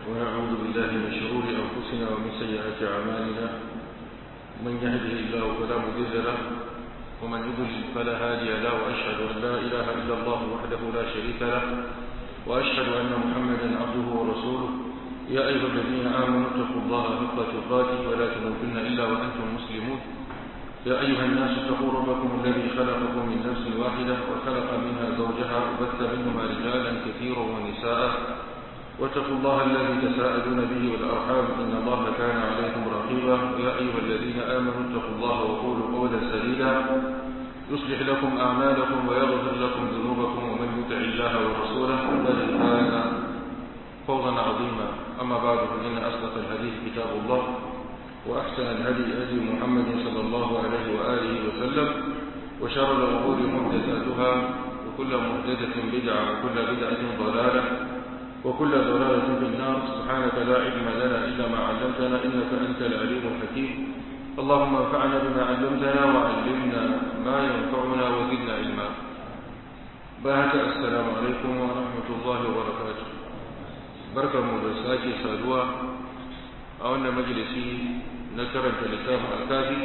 ونعوذ بالله من شرور أنفسنا ومن سيئات أعمالنا من يهده الله فلا مضل له ومن يضلل فلا هادي له وأشهد أن لا إله إلا الله وحده لا شريك له وأشهد أن محمدا عبده ورسوله يا أيها الذين آمنوا اتقوا الله حق تقاته ولا تموتن إلا وأنتم مسلمون يا أيها الناس اتقوا ربكم الذي خلقكم من نفس واحدة وخلق منها زوجها وبث منهما رجالا كثيرا ونساء واتقوا الله الذي تساءلون به والأرحام إن الله كان عليكم رقيبا يا أيها الذين آمنوا اتقوا الله وقولوا قولا سديدا يصلح لكم أعمالكم ويغفر لكم ذنوبكم ومن يطع الله ورسوله فقد فاز فوزا عظيما أما بعد فإن أصدق الحديث كتاب الله وأحسن الهدي هدي محمد صلى الله عليه وآله وسلم وشر الأمور محدثاتها وكل محدثة بدعة وكل بدعة ضلالة وكل ضلالة في النار سبحانك لا علم لنا إلا ما علمتنا إنك أنت العليم الحكيم اللهم انفعنا بما علمتنا وعلمنا ما ينفعنا وزدنا علما بارك السلام عليكم ورحمة الله وبركاته بركة مدرساتي سادوا أولنا مجلسي نكرة لكام الكافي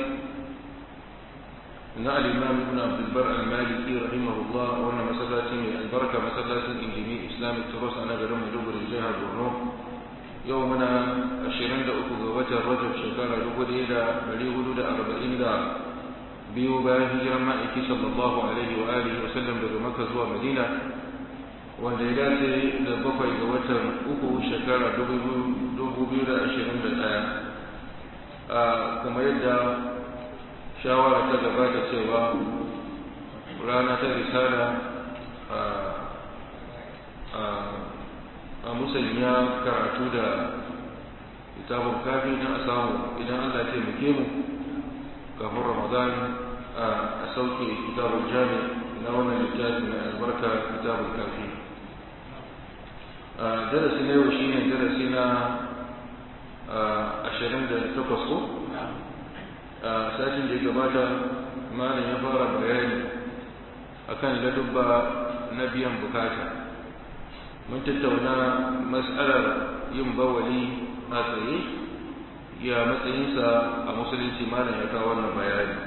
na al-imam ibn abd al-bar al-maliki rahimahullah wannan masallaci mai albarka masallacin injini islamic trust a nagarin maiduguri jihar borno yau muna 23 ga watan rajab shekara 1440 biyu bayan hijiran ma'aiki sallallahu alaihi wa alihi wa sallam daga makka zuwa madina wanda ya dace da bakwai ga watan uku shekara 2021 kamar yadda shawara ta gabata cewa rana ta risala a musanya karatu da kitabun kafi don a samu idan allah ce muke mu kafin ramadan a sauke kitabun jami na wannan littafi mai albarka kitabun kafi darasi na yau shine darasi na ashirin da takwas ko a satin da ya gabata malam ya fara bayani akan ladubba na biyan bukata mun tattauna mas'alar yin bawali a tsaye ya matsayinsa a musulunci malam ya kawo wannan bayani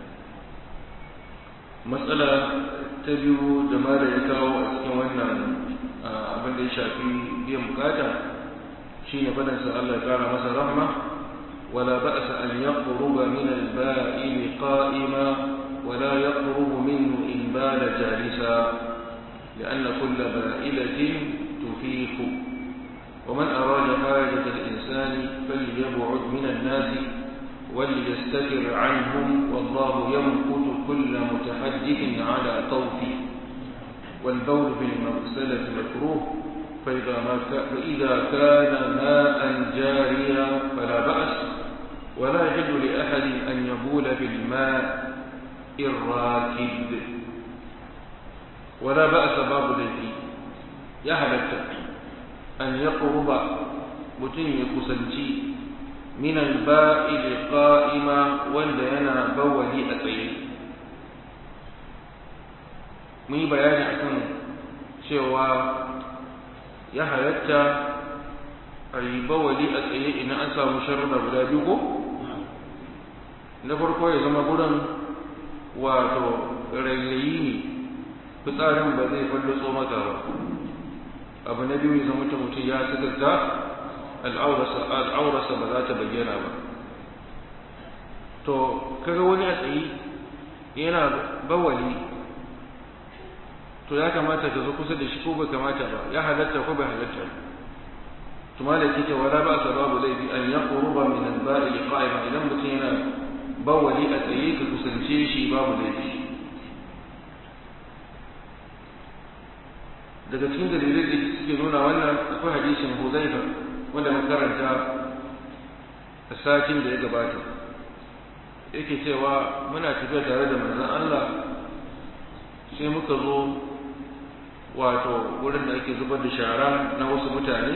matsala ta biyu da malam ya kawo a cikin wannan abin da ya shafi biyan bukata shine fadansa Allah ya kara masa rahma ولا بأس أن يقرب من البائل قائما ولا يقرب منه إن بال جالسا لأن كل بائلة تفيق ومن أراد حاجة الإنسان فليبعد من الناس وليستتر عنهم والله يمقت كل متحدث على طوفه والبول في المغسلة مكروه فإذا, ما فإذا كان ماء جاريا فلا بأس ولا يحل لأحد أن يبول في الماء الراكد ولا بأس باب الذي يهلك أن يقرب متن يكسنتي من البائل قائما ولينا بولي أتيه mun yi bayani akan cewa ya halatta a yi bawali a tsaye idan an samu sharuɗa guda biyu ko na farko ya zama gurin wato rairayi ne fitsarin ba zai fallatso maka ba abu na biyu ya zama ta mutum ya sigarta al'aurarsa ba za ta bayyana ba to kaga wani a tsaye yana bawali to ya kamata ka zo kusa da shi ko bai kamata ba ya halatta ko bai halatta to malaki ce wala ba sa babu laifi an yaqruba min al-ba'i qa'iman idan mutum yana bawali a tsaye ka kusance shi babu laifi daga cikin dalilai da suke nuna wannan akwai hadisin Huzaifa wanda mun karanta a satin da ya gabata yake cewa muna tafiya tare da manzon Allah sai muka zo wato wurin da ake zubar da shara na wasu mutane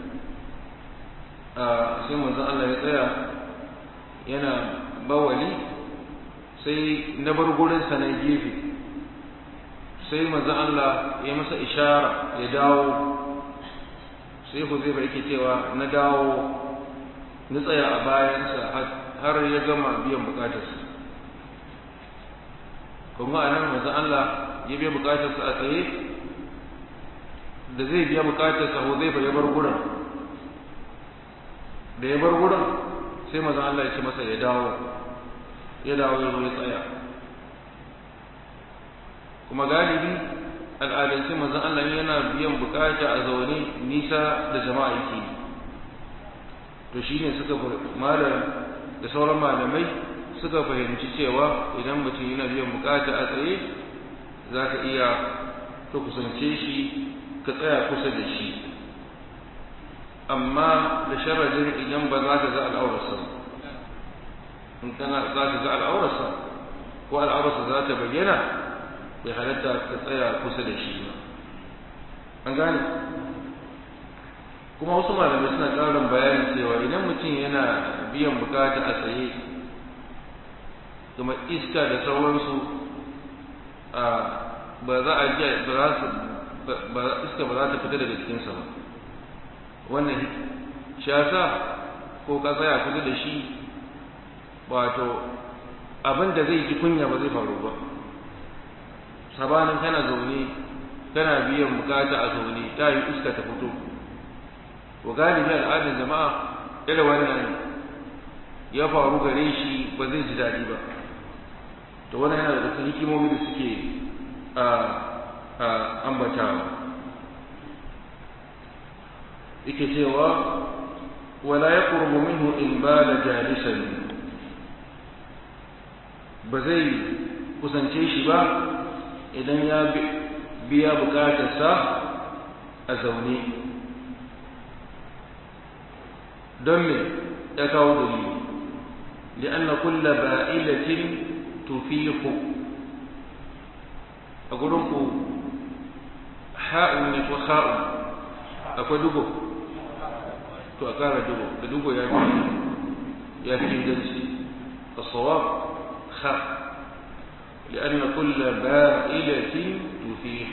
sai manzon Allah ya tsaya yana bawali sai na bar gurinsa na gefe sai manzon Allah ya masa ishara ya dawo sai huzaifa yake cewa na dawo na tsaya a bayansa har ya gama biyan bukatarsa kuma a nan manzon Allah ya biya bukatarsa a tsaye da zai biya bukatarsa huzaifa ya bar gurin da ya bar gurin sai manzon Allah ya ce masa ya dawo ya dawo ya zo ya tsaya kuma galibi al'adance manzon Allah yana biyan bukata a zaune nisa da jama'a yake to shine suka malam da sauran malamai suka fahimci cewa idan mutum yana biyan bukata a tsaye za ka iya ka kusance shi ka tsaya kusa da shi amma da sharadin idan ba za ka ga al'aurarsa in kana za ka ga al'aurarsa ko al'aurarsa za ta bayyana bai halatta ka tsaya kusa da shi ba an gane kuma wasu malamai suna ƙarin bayani cewa idan mutum yana biyan bukata a tsaye kuma iska da sauransu ba za a ji ba iska ba za ta fita daga cikinsa ba wannan shasa ko ka tsaya kusa da shi wato abin da zai ji kunya ba zai faru ba sabanin kana zaune kana biyan bukata a zaune ta yi iska ta fito wa galibi al'adar jama'a ira wannan ya faru gare shi ba zai ji daɗi ba to wannan yana da cikin hikimomi da suke a ambatawa yake cewa wala ya qurbu minhu in bala jalisan ba zai kusance shi ba idan ya biya bukatarsa a zaune don me ya kawo dalili li'anna kulla ba'ilatin tufihu a gurin ku ha'un ne ko ha'un akwai dugo to a kara dugo da dugo ya fi ya fi inganci الصواب خاء لأن كل بائلة تفيح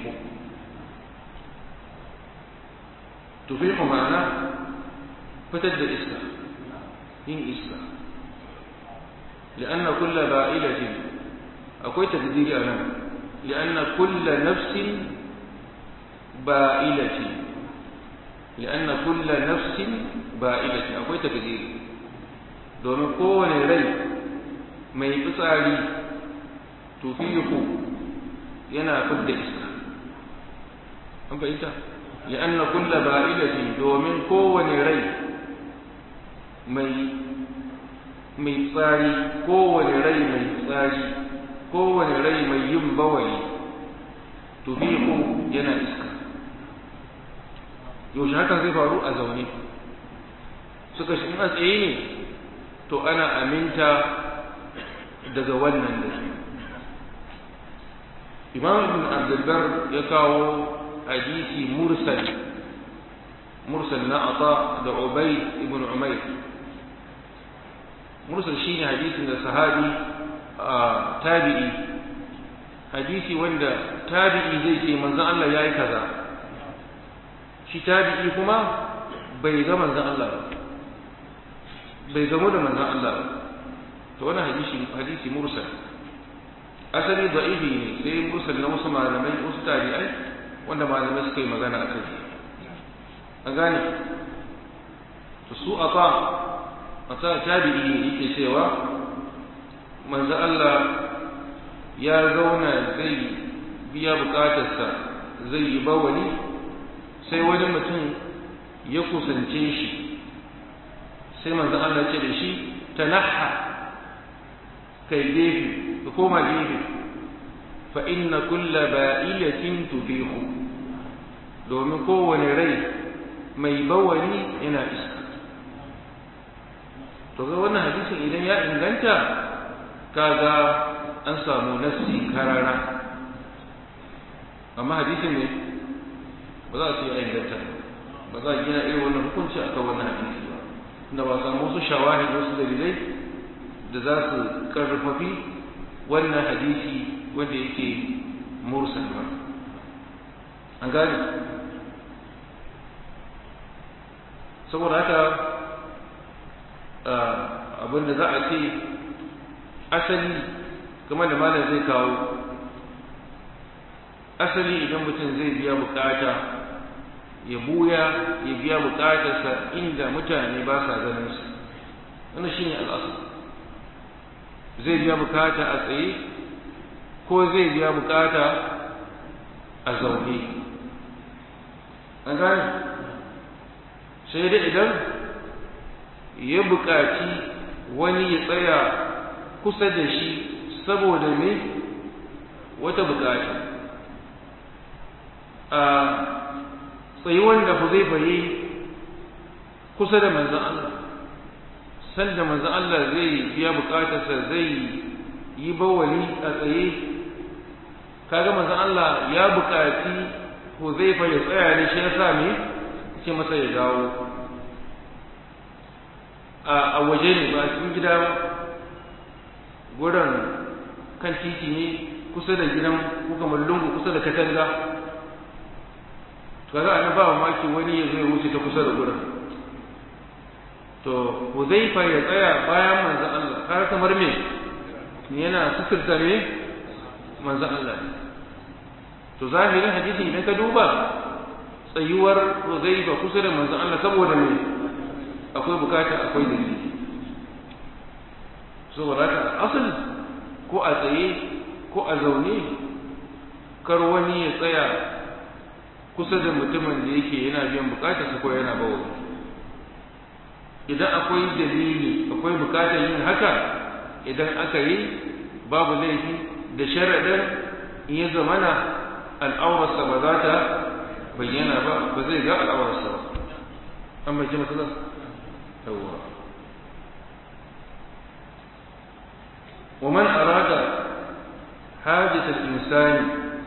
تفيح معناه فتد إسكا إن إسكا لأن كل بائلة أكوي تقدير أنا لأن كل نفس بائلة لأن كل نفس بائلة أكوي تقدير domin kowane rai mai fitsari tufihu yana fidda iska an fahimta li'anna kulla ba'ilatin domin kowane rai mai mai tsari kowane rai mai tsari kowane rai mai yin bawali tufihu yana iska yaushe hakan zai faru a zaune suka shi in a tsaye ne to ana aminta daga wannan da imam ibn abdulbar ya kawo hadisi mursal mursal na ata da ubay ibn umayr mursal shine hadisin da sahabi tabi'i hadisi wanda tabi'i zai ce manzon Allah yayi kaza shi tabi'i kuma bai ga manzon Allah ba bai gamo da manzon Allah ba to wannan hadisi hadisi mursal asali da'ifi ne sai mursal na wasu malamai wasu tabi'ai wanda malamai suka yi magana a kai an gane to su ata ata tabi'i ne yake cewa manzo Allah ya zauna zai biya bukatarsa zai yi bawali sai wani mutum ya kusance shi sai manzo Allah ce da shi tanaha kai gefe ka koma gefe fa inna kulla ba'ilatin tufihu domin kowane rai mai bawali yana iska to ga wannan hadisin idan ya inganta kaga an samu nassi karara amma hadisin ne ba za a ce ya inganta ba za a gina irin wannan hukunci akan wannan hadisi ba da ba samu wasu shawahid wasu dalilai da za su karfafi wannan hadisi wanda yake mursal ba an gane saboda haka abin da za a ce asali kamar da malam zai kawo asali idan mutum zai biya bukata ya buya ya biya bukatarsa inda mutane ba sa ganin su wannan shine al'asar zai biya bukata a tsaye ko zai biya bukata a zaune an gane sai dai idan ya bukaci wani ya tsaya kusa da shi saboda me wata bukata a tsayuwan da Huzaifa yi kusa da manzon Allah sanda manzon Allah zai biya bukatarsa zai yi bawali a tsaye kaga manzon Allah ya bukaci Huzaifa ya tsaya ne shi yasa me ce masa ya dawo a waje ne ba cikin gida ba gurin kan titi ne kusa da gidan ko kamar lungu kusa da katanga kaga an ba maki wani ya zo ya wuce ta kusa da gurin to Huzaifa ya tsaya bayan manzon Allah har kamar me yana suturta me manzon Allah to zahirin hadisi idan ka duba tsayuwar Huzaifa kusa da manzon Allah saboda me akwai bukata akwai dalili saboda haka asal ko a tsaye ko a zaune kar wani ya tsaya kusa da mutumin da yake yana biyan bukatarsa ko yana bawa idan akwai dalili akwai bukatar yin haka idan aka yi babu laifi da sharaɗin in ya zamana al'aurarsa ba za ta bayyana ba ba zai ga al'aurarsa ba an bai ji matsalar yawwa ومن أراد حاجة الإنسان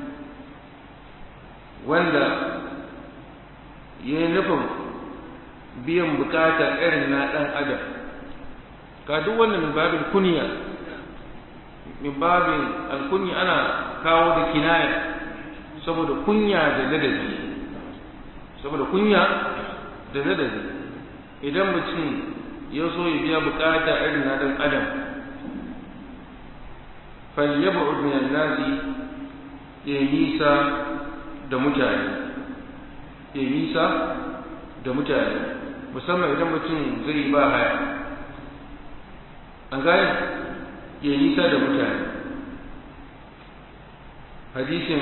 wanda ya yi nufin biyan bukata irin na ɗan adam ka duk wannan min babin kunya min babin alkunya ana kawo da kinaya saboda kunya da ladabi saboda kunya da ladabi idan mutum ya so ya biya bukata irin na ɗan adam falyab'ud min an-nasi ya nisa da mutane ya nisa da mutane musamman idan mutum zai ba haya an gane ya nisa da mutane hadisin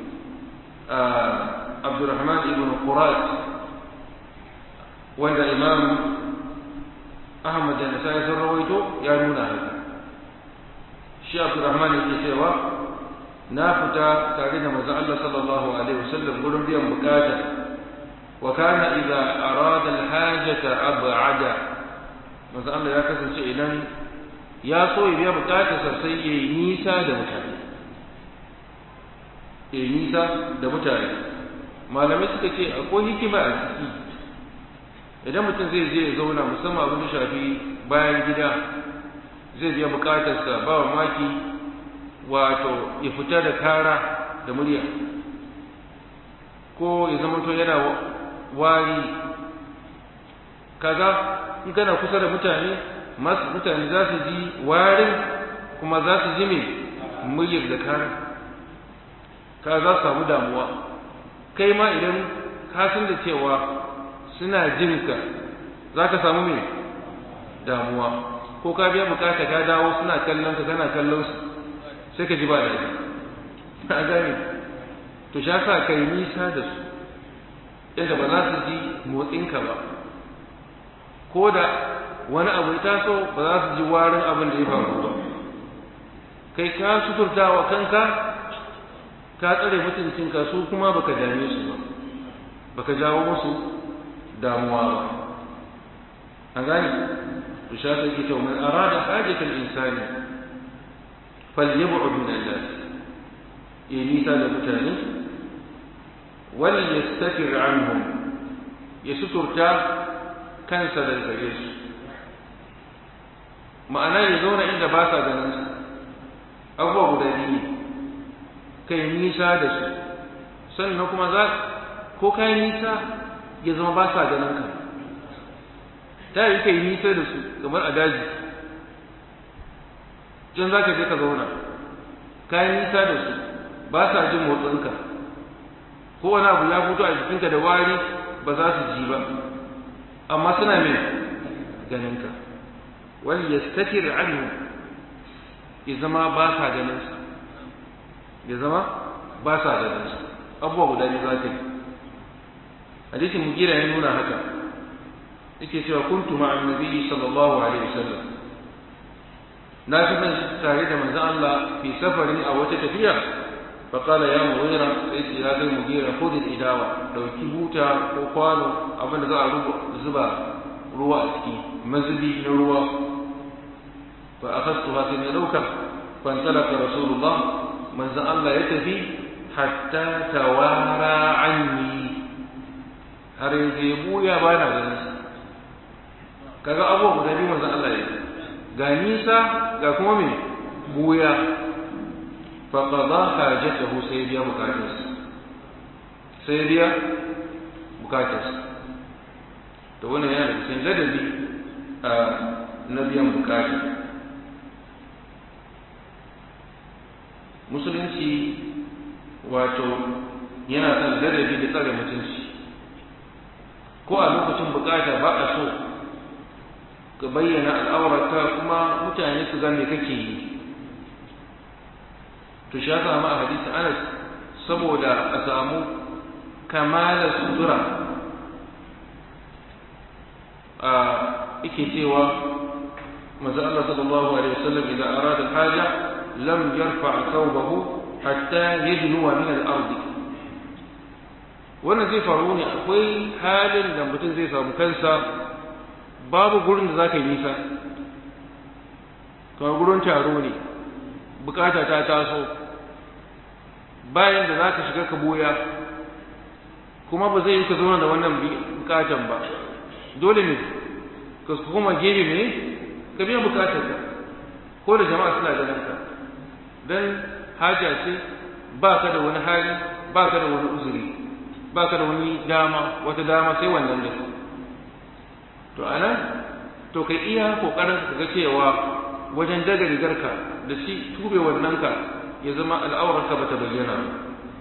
abdurrahman ibn qurat wanda imam ahmad da nasai sun rawaito ya nuna haka shi abdurrahman yake cewa na fita tare da manzon Allah sallallahu alaihi wasallam gurin biyan bukata wa kana idza arada alhajata ab'ada manzon Allah ya kasance idan ya so ya biya bukatarsa sai ya yi nisa da mutane ya yi nisa da mutane malamai suka ce akwai hikima a ciki idan mutum zai je ya zauna musamman abin da shafi bayan gida zai biya bukatarsa ba maki wato ya fita da kara da murya ko ya zama to yana wari kaga in kana kusa da mutane masu mutane za su ji warin kuma za su ji mai muryar da kara ka za su samu damuwa kai ma idan ka san da cewa suna jinka za ka samu mai damuwa ko ka biya bukata ka dawo suna kallon ka kana kallon su sai ka ji ba daɗi a gane to sha sa kai nisa da su yadda ba za su ji motsinka ba ko da wani abu ya taso ba za su ji warin abin da ya faru ba kai ka suturta wa kanka ka tsare mutuncinka su kuma baka dame su ba baka jawo musu damuwa ba an gane to sha sa ke man arada hajatal insani falyab'ud min an-nas ya nisa da mutane wal yastatir anhum ya suturta kansa da gare su ma'ana ya zauna inda ba sa ganin su abubuwa guda biyu kai nisa da su sannan kuma za ko kai nisa ya zama ba sa ganin ka ta yi kai nisa da su kamar a daji can za ka je ka zauna ka yi nisa da su ba sa jin motsinka ko wani abu ya fito a jikinka da wari ba za su ji ba amma suna mai ganinka wani ya statir anhu ya zama ba sa ganinsa ya zama ba sa ganinsa abubuwa guda biyu za ka yi hadisin mugira ya nuna haka yake cewa kuntu ma'an nabiyyi sallallahu alaihi wasallam na kasance tare da manzon Allah fi safarin a wata tafiya fa qala ya mughira sai ya kai mughira khudh al-idawa dauki buta ko kwano abinda za a zuba ruwa a ciki mazubi na ruwa fa akhadtuha sai na dauka fa antalaka rasulullah manzon Allah ya tafi hatta tawara anni har yanzu ya buya ba na ganin sa kaga abubuwa guda biyu manzon Allah ya ga nisa ga kuma me buya fa qada hajatahu sai biya bukatarsa sai biya bukatarsa to wannan yana da cikin ladabi a na biyan bukata musulunci wato yana son ladabi da tsare mutunci ko a lokacin bukata ba a so ka bayyana al'aurarka kuma mutane su ga me kake yi to shi yasa ma a hadisi Anas saboda a samu kamalar sutura a yake cewa manzo Allah sallallahu alaihi wasallam idan arada haja lam yarfa thawbahu hatta yadnuwa min al-ardi wannan zai faru ne akwai halin da mutum zai samu kansa babu gurin da za ka yi nisa kamar gurin taro ne bukata ta taso bayan da za ka shiga ka boya kuma ba zai yi ka zauna da wannan bukatan ba dole ne ka kuma gefe ne ka biya bukatar ka ko da jama'a suna ganin ka dan haja ce ba ka da wani hali ba ka da wani uzuri ba ka da wani dama wata dama sai wannan da to anan to kai iya kokarin ka ga cewa wajen daga rigarka da shi tube wannan ka ya zama al'aurarka bata bayyana ba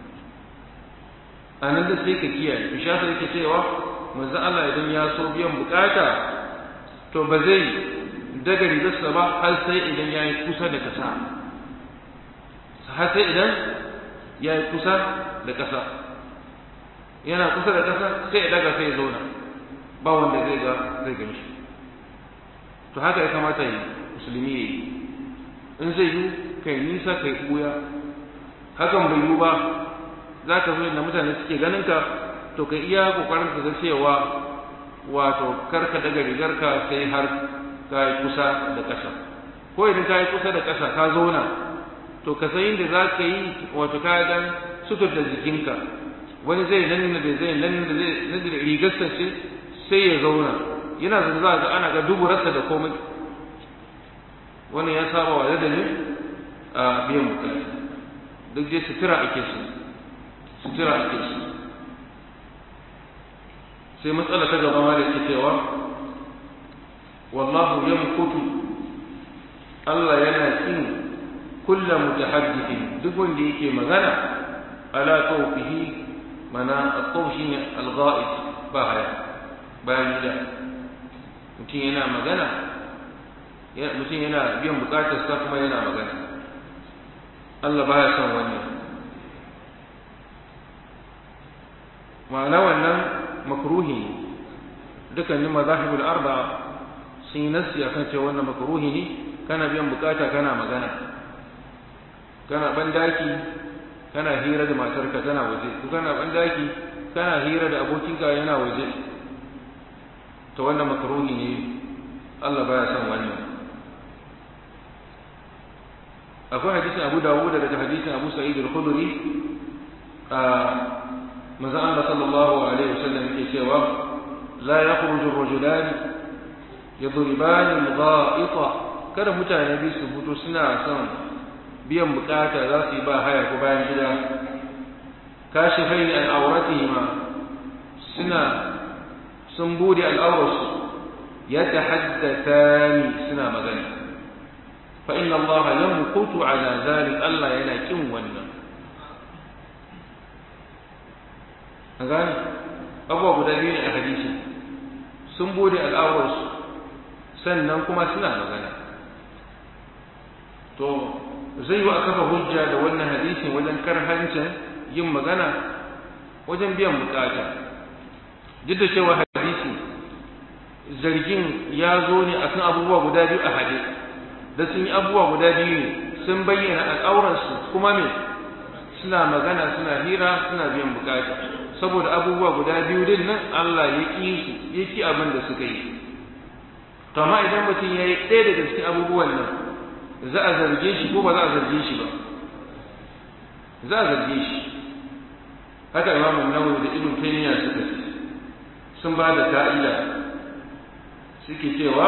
anan da sai ka kiyaye bisha sai yake cewa manzo Allah idan ya so biyan bukata to ba zai daga rigarsa ba har sai idan ya yi kusa da kasa har sai idan ya yi kusa da kasa yana kusa da ƙasa sai ya daga sai ya zauna ba wanda zai ga zai gan shi to haka ya kamata yi musulmi ya yi in zai yi kai nisa kai ɓuya hakan bai yi ba za ka zo da mutane suke ganin ka to ka iya kokarin ka ga cewa wato kar ka daga rigarka sai har ka yi kusa da ƙasa ko idan ka yi kusa da ƙasa ka zauna to ka san inda za ka yi wato ka dan suturta jikinka wani zai nan da zai nan da zai nan da rigarsa ce sai ya zauna yana da za ga ana ga duburarsa da komai wannan ya saba wa ladabin a biyan bukata duk dai sutura ake su sutura ake su sai matsala ta gaba ma da ke cewa wallahu yamkutu Allah yana kin kulla mutahaddithin duk wanda yake magana ala tawfihi mana at-taw shine al-ghaib ba haya bayan gida mutum yana magana mutum yana biyan bukatar sa kuma yana magana Allah baya son wannan ma'ana wannan makruhi ne dukkanin mazahibul arba'a sun yi nassi akan cewa wannan makruhi ne kana biyan bukata kana magana kana bandaki kana hira da matarka tana waje ko kana bandaki kana hira da abokinka yana waje to wannan makruhi ne Allah baya son wannan akwai hadisin Abu Dawud daga hadisin Abu Sa'id al-Khudri a manzon Allah sallallahu alaihi wasallam yake cewa la yakhruju ar-rajulan yadriban al-gha'ita kada mutane bi su fito suna son biyan bukata za su yi ba haya ko bayan gida kashifai an auratihima suna sun bude al'aurarsu yatahaddathani suna magana fa inna Allah yamqutu ala zalik Allah yana kin wannan an gane abubuwa guda biyu ne a hadisi sun bude al'aurarsu sannan kuma suna magana to zai yi a kafa hujja da wannan hadisin wajen karhancin yin magana wajen biyan bukata duk da cewa hadisi zargin ya zo ne akan abubuwa guda biyu a hade da sun yi abubuwa guda biyu ne sun bayyana al'auransu kuma me suna magana suna hira suna biyan bukata saboda abubuwa guda biyu din nan Allah ya ƙi su ya ƙi abin da suka yi to amma idan mutum ya yi ɗaya daga cikin abubuwan nan za a zarge shi ko ba za a zarge shi ba za a zarge shi haka imam nawawi da ibn taymiya suka ce sun ba da ka'ida suke cewa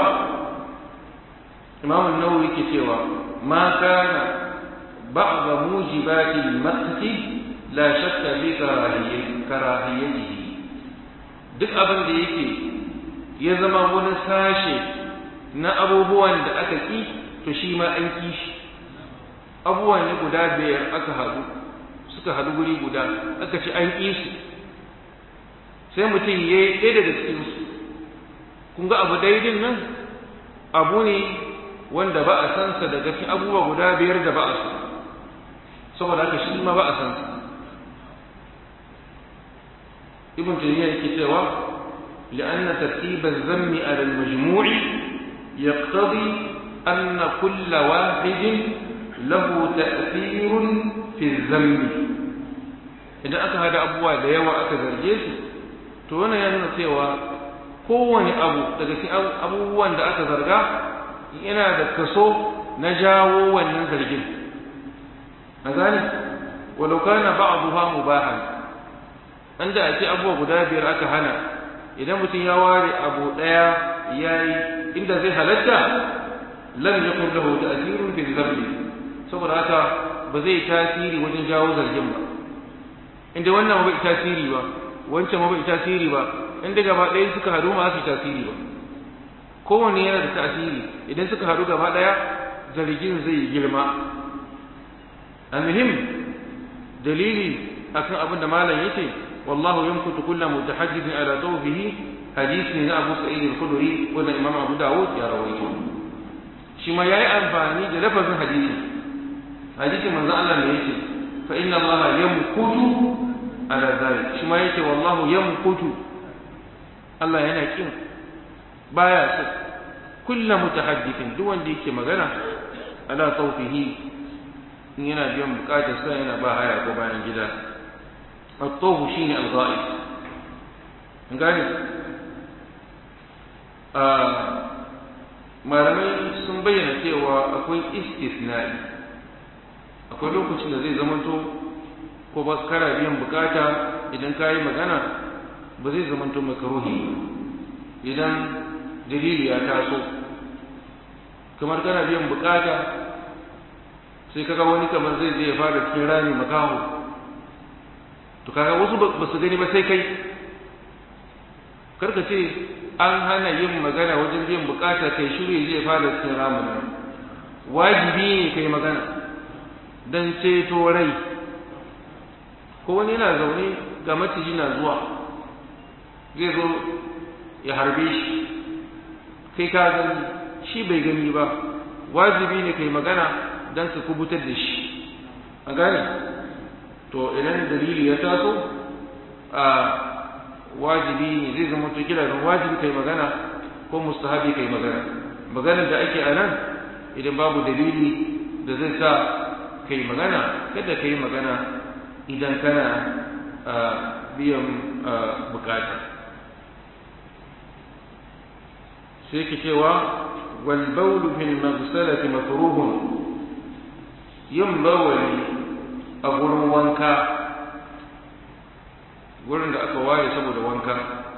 imam nawawi ke cewa ma kana ba'd mujibati al-maqti la shakka fi karahiyatihi duk abin da yake ya zama wani sashe na abubuwan da aka ki to shi ma an ki shi abubuwan ne guda biyar aka haɗu suka haɗu guri guda aka ci an ƙi su sai mutum ya yi ɗaya daga cikinsu kun ga abu daidin nan abu ne wanda ba a san sa daga cikin abubuwa guda biyar da ba a san saboda haka shi ma ba a san sa ibn taymiya yake cewa لأن ترتيب الذم على المجموع يقتضي أن كل واحد له تأثير في الذم إذا أتى هذا أبوه da yawa aka zarge su to wannan ya nuna cewa kowane abu daga cikin abubuwan da aka zarga yana da kaso na jawo wannan zargin a gane walau kana ba'dha mubahan anda a ce abubuwa guda biyar aka hana idan mutum ya ware abu daya yayi inda zai halatta lam yakun lahu ta'thirun fi dhanbi saboda haka ba zai tasiri wajen jawo zargin ba inda wannan ba bai tasiri ba wancan ma bai tasiri ba inda gaba ɗaya suka haɗu ma su tasiri ba kowanne yana da tasiri idan suka haɗu gaba ɗaya zargin zai girma almuhim dalili akan abin da malam yake wallahu yamkutu kullu mutahaddithin ala dawfihi hadisi ne na Abu Sa'id al-Khudri wanda Imam Abu Dawud ya rawaito shi ma yayi amfani da lafazin hadisi hadisi manzo Allah ne yake fa inna Allah yamkutu ala zalik shi ma yake wallahu yamkutu Allah yana kin baya so kullu mutahaddithin duk wanda yake magana ala tawfihi in yana biyan bukatar sa yana ba haya ko bayan gida at-tawfu shine al-ghaib gane malamai sun bayyana cewa akwai istisna'i akwai lokacin da zai zamanto ko ba kara biyan bukata idan ka yi magana ba zai zamanto makaruhi idan dalili ya taso kamar kana biyan bukata sai kaga wani kamar zai je ya fara cikin rami makaho to kaga wasu ba su gani ba sai kai karka ce an hana yin magana wajen biyan bukata kai shiru zai fara cikin ramin nan wajibi ne kai magana don ceto rai ko wani yana zaune ga maciji na zuwa zai zo ya harbe shi kai ka gani shi bai gani ba wajibi ne kai magana don ka kubutar da shi a gane to idan dalili ya taso a wajibi ne zai zama to kira don wajibi kai magana ko mustahabi kai magana maganar da ake a nan idan babu dalili da zai sa kai magana kada kai magana idan kana biyan bukata sai ke cewa wal bawlu fil maghsalati makruhun yin bawali a gurin wanka gurin da aka ware saboda wanka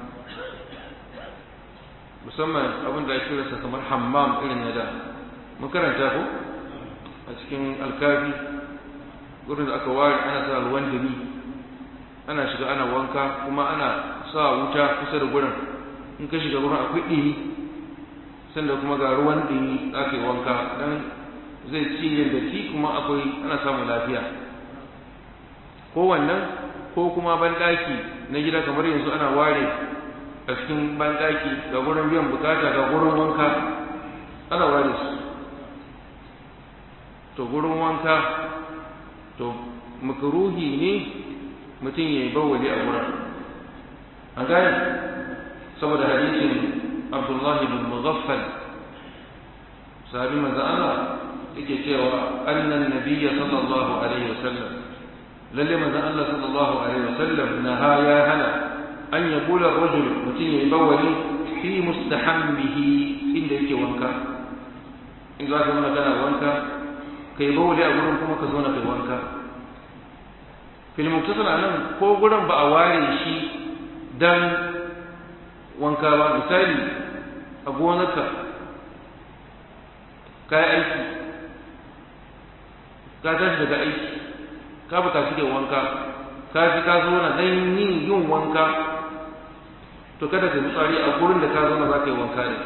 musamman abin da ake rasa kamar hammam irin na da mun karanta ko a cikin alkafi gurin da aka ware ana sa ruwan dumi ana shiga ana wanka kuma ana sa wuta kusa da gurin in ka shiga gurin akwai ɗini sanda kuma ga ruwan ɗumi aka yi wanka don zai ci yin datti kuma akwai ana samun lafiya ko wannan ko kuma banɗaki na gida kamar yanzu ana ware a cikin banɗaki ga gurin biyan bukata ga gurin wanka ana ware su to gurin wanka to makaruhi ne mutum ya yi bawali a wurin an gane saboda hadisin abdullahi bin mughaffal sahabi manzo Allah yake cewa annan nabiyya sallallahu alaihi wasallam lalle manzo Allah sallallahu alaihi wasallam naha ya hana an yaqula rajul mutum ya yi bawali fi mustahammihi inda yake wanka in za ka zama kana wanka kai bawali a gurin kuma ka zo na kai wanka filmuktasar a nan ko gurin ba a ware shi dan wanka ba misali a gonarka ka yi aiki ka tashi daga aiki ka bukaci da wanka ka ji ka zo na dan yin yin wanka to kada ka tsari a gurin da ka zo na za ka yi wanka ne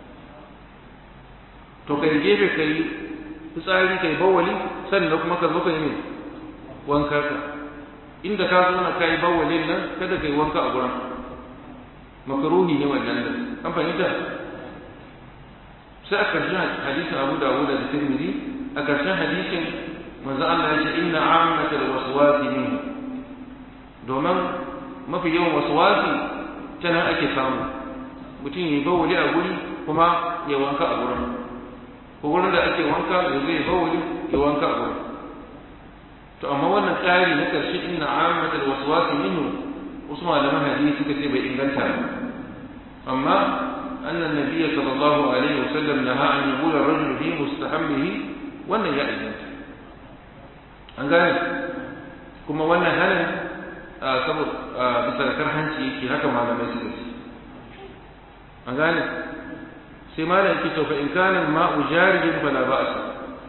to kai gefe ka yi fitsari kai bawali sannan kuma ka zo ka yi mai wanka ka inda ka zo na kai bawalin nan kada kai wanka a gurin makaruhi ne wannan da an fahimta sai a karshen hadisin Abu Dawud da Tirmidhi a karshen hadisin manzo Allah ya ce inna ammatal waswasi min domin mafi yawan waswasi ta nan ake samu mutum ya yi bawali a guri kuma ya wanka a gurin ko gurin da ake wanka ya zai bawali ya wanka a gurin to amma wannan tsari na karshe inna ammatal waswasi minhu wasu malaman hadisi suka ce bai inganta ba amma anna nabiyya sallallahu alaihi wasallam naha an yaqula ar-rajulu fi mustahammihi wannan ya inganta an gane kuma wannan hanin saboda bisa karhanci yake haka malamai suka ce an gane sai malam yake to fa in kana ma'u jarijin fala ba'sa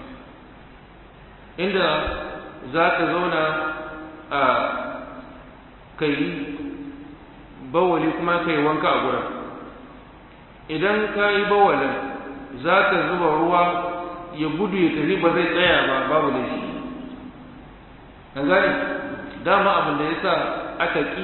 inda za ka zauna a kai bawali kuma ka yi wanka a gurin idan ka yi bawalin za ka zuba ruwa ya gudu ya tafi ba zai tsaya ba babu da shi an gane dama abin da ya sa aka ƙi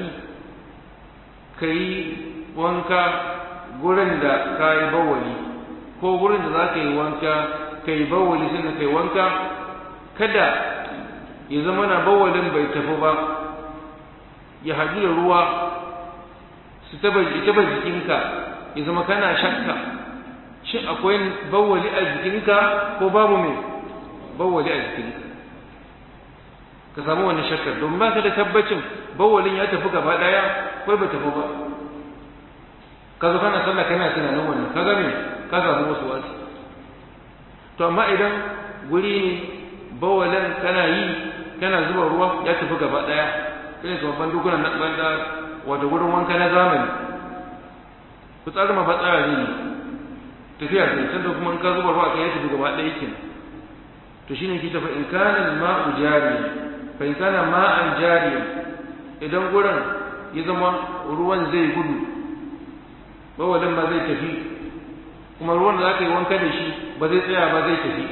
ka yi wanka gurin da ka yi bawali ko gurin da za ka yi wanka ka yi bawali sannan ka yi wanka kada ya zama na bawalin bai tafi ba ya haɗu da ruwa su taba jikinka ya zama kana shakka shin akwai bawali a jikinka ko babu mai bawali a jikinka ka samu wani shakkar domin ba ka da tabbacin bawalin ya tafi gaba ɗaya ko bai tafi ba ka zo kana sallah kana tunanin wannan ka game ka samu wasu wasu to amma idan guri ne bawalin kana yi kana zuba ruwa ya tafi gaba ɗaya irin kamar bandukunan na banda wato gurin wanka na zamani fitsari ma fatsara ne tafiya sai sanda kuma in ka zuba ruwa kai ya tafi gaba ɗaya yake to shine ki tafi in kana ma'u jari fa in kana ma'an jari idan gurin ya zama ruwan zai gudu bawalin ba zai tafi kuma ruwan da za ka yi wanka da shi ba zai tsaya ba zai tafi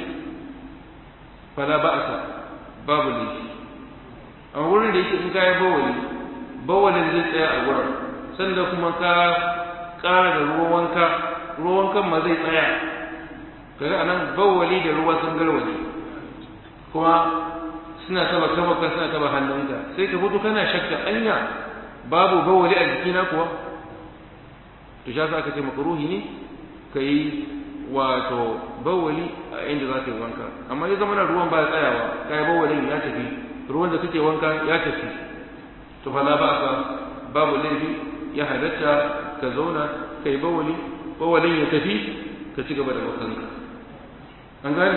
fala ba'asa babu laifi a wurin da yake in ka yi bawali bawalin zai tsaya a wurin sannan kuma ka ƙara da ruwan wanka ruwan wankan ma zai tsaya kaga anan bawali da ruwa sun garwaje kuma suna taba kabaka suna taba hannunka sai ka fito kana shakka anya babu bawali a jikina kuwa to sha sa aka ce makaruhi ne ka yi wato bawali a inda za ka yi wanka amma ya zama na ruwan ba tsayawa ka yi bawalin ya tafi ruwan da kake wanka ya tafi to fa la ba'sa babu laifi ya halatta ka zauna ka yi bawali bawalin ya tafi ka ci gaba da wakanka an gane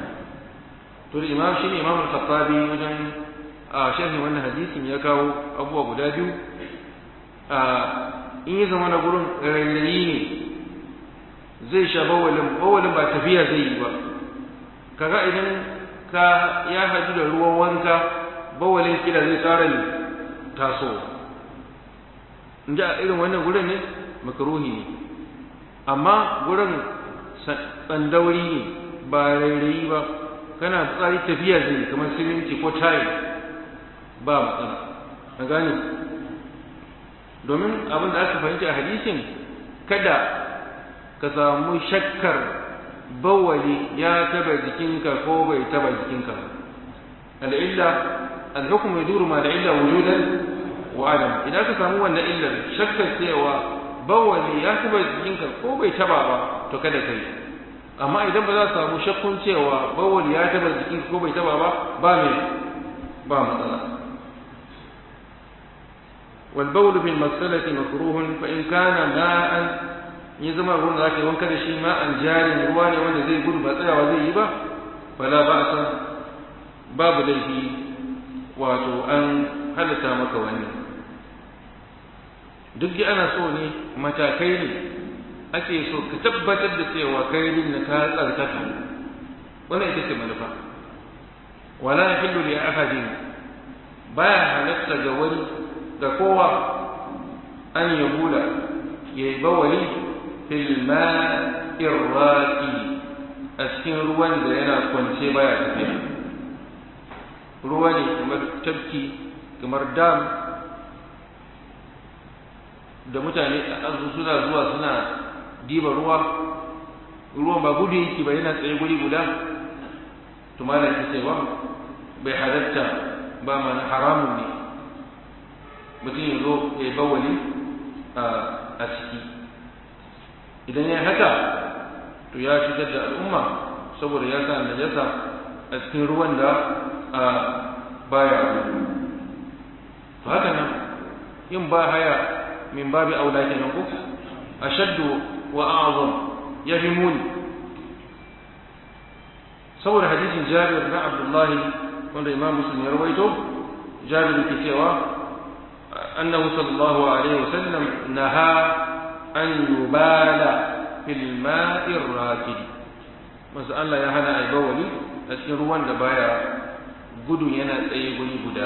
to da imam shine imam al-khattabi wajen a sharhi wannan hadisin ya kawo abubuwa guda biyu a in ya zama na gurin rairayi ne zai sha bawalin bawalin ba tafiya zai yi ba kaga idan ka ya hadu da ruwan wanka bawalin kila zai tsara ne taso in ji a irin wannan gurin ne makaruhi ne amma gurin tsandauri ne ba rairayi ba kana fitsari tafiya zai kamar siminti ko tayi ba matsala a gane domin abin da aka fahimci a hadisin kada ka samu shakkar bawali ya taba jikinka ko bai taba jikinka al'illa al-hukmu yaduru ma al'illa wujudan wa adam idan ka samu wannan illar shakkar cewa bawali ya taba jikinka ko bai taba ba to kada kai amma idan ba za ka samu shakkun cewa bawali ya taba jikinka ko bai taba ba ba me ba matsala والبول في المغسلة مكروه فإن كان ماء يزما ruwan da ake wanka da shi ma'an jarin ruwa ne wanda zai gudu ba tsayawa zai yi ba fala ba sa babu laifi wato an halatta maka wannan duk da ana so ne matakai ne ake so ka tabbatar da cewa kai din na ka tsarkaka wannan ita ce manufa wala yahillu li ahadin baya halatta ga wani ga kowa an ya bula ya yi bawali filma'in raƙi a cikin ruwan da yana kwance baya tafiya ruwa ne kamar tafki kamar dam da mutane a suna zuwa suna diba ruwa ruwan ba gudu yake ba yana tsaye guri guda to mana ce ba bai halatta ba mana haramun ne mutum ya zo ya yi bawali a ciki idan ya haka to ya shigar da al'umma saboda ya sa najasa a cikin ruwan da baya to haka nan yin ba haya min babi aula kenan ko ashaddu wa a'zam ya fi muni saboda hadisin Jabir na Abdullahi wanda Imam Muslim ya rawaito Jabir ke cewa أنه صلى الله عليه وسلم نهى أن يبال في الماء الراكد masu Allah ya hana ai bawali a cikin ruwan da baya gudu yana tsaye guri guda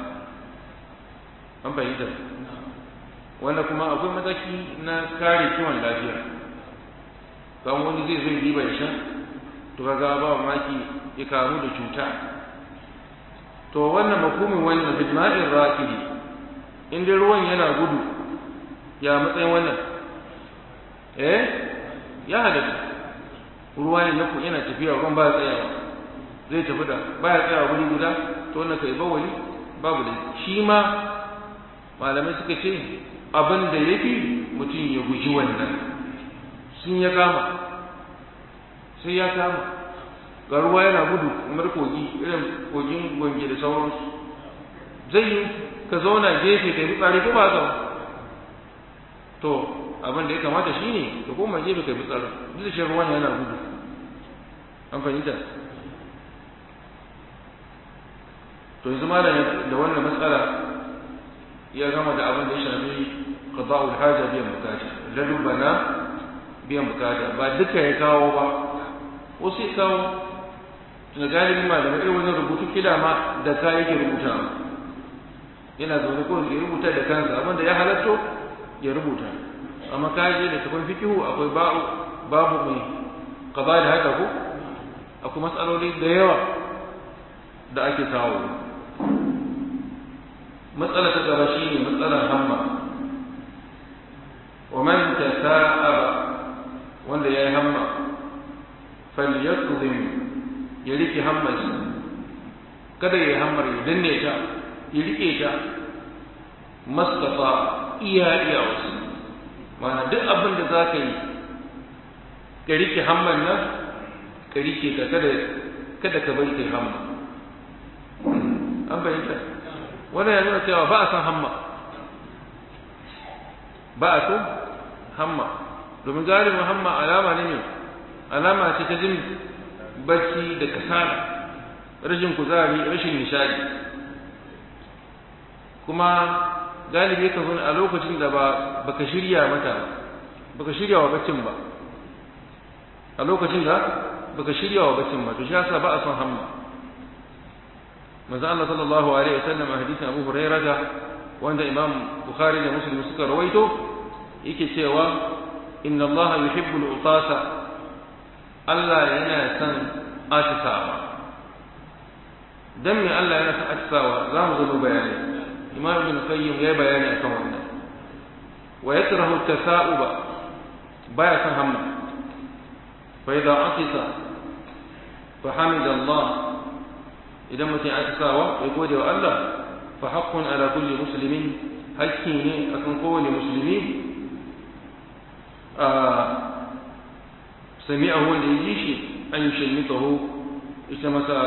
an fahimta wanda kuma akwai mataki na kare kiwon lafiya kan wani zai zo diba ya sha to kaga ba maki ya kamu da cuta to wannan makumin wannan bil ma'in rakidi in dai ruwan yana gudu ya matsayin wannan eh ya halatta ruwa ne naku yana tafiya ruwan ba tsayawa zai tafi da baya tsayawa guri guda to wannan kai bawali babu da shi ma malamai suka ce abin da yafi mutum ya guji wannan sun ya kama sai ya kama ga ruwa yana gudu kamar kogi irin kogin gonge da sauransu zai yi ka zauna gefe ka yi fitsari ko ba ka to abin da ya kamata shi ne ka koma gefe ka yi fitsari duk da shi ruwan yana gudu an fahimta to yanzu ma da wannan matsala ya gama da abin da ya shafi qada'ul haja biyan bukata lalubana biyan bukata ba duka ya kawo ba wasu ya kawo tuna galibin malamai irin wani rubutu kila ma da ka yake rubuta yana zaune ko ya rubuta da kansa abinda ya halatto ya rubuta amma ka je da tafin fikihu akwai babu babu mai qada da haka ko akwai matsaloli da yawa da ake kawo matsala ta gaba shine matsalar hamma wa man tasa'aba wanda yayi hamma falyakzim ya rike hammarsa kada ya yi hammar ya danne ta ya rike ta mastafa iya iya wasu mana duk abin da za ka yi ka rike hamman nan ka rike ta kada kada ka bari kai hamma an bayyana wannan ya nuna cewa ba a san hamma ba a san hamma domin galibin hamma alama ne ne alama ce ta jin bacci da kasala rashin kuzari rashin nishadi kuma galibi ka zo a lokacin da ba baka shirya mata baka shirya wa baccin ba a lokacin da baka shirya wa baccin ba to shi yasa ba a son hamma manzo Allah sallallahu alaihi wasallam a hadisin Abu Hurairah da wanda Imam Bukhari da Muslim suka rawaito yake cewa inna Allah yuhibbul utasa Allah yana son atisawa dan me Allah yana son atisawa za mu zo bayani Imam Ibn Qayyim ya bayani akan wannan wa yakrahu tasa'uba baya son hamma fa idza atisa fa hamida Allah idan mutum ya atisawa ya gode wa Allah fa haqqun ala kulli muslimin hakki ne akan kowane musulmi sami'ahu wanda ya ji shi an yi shalmitahu ita masa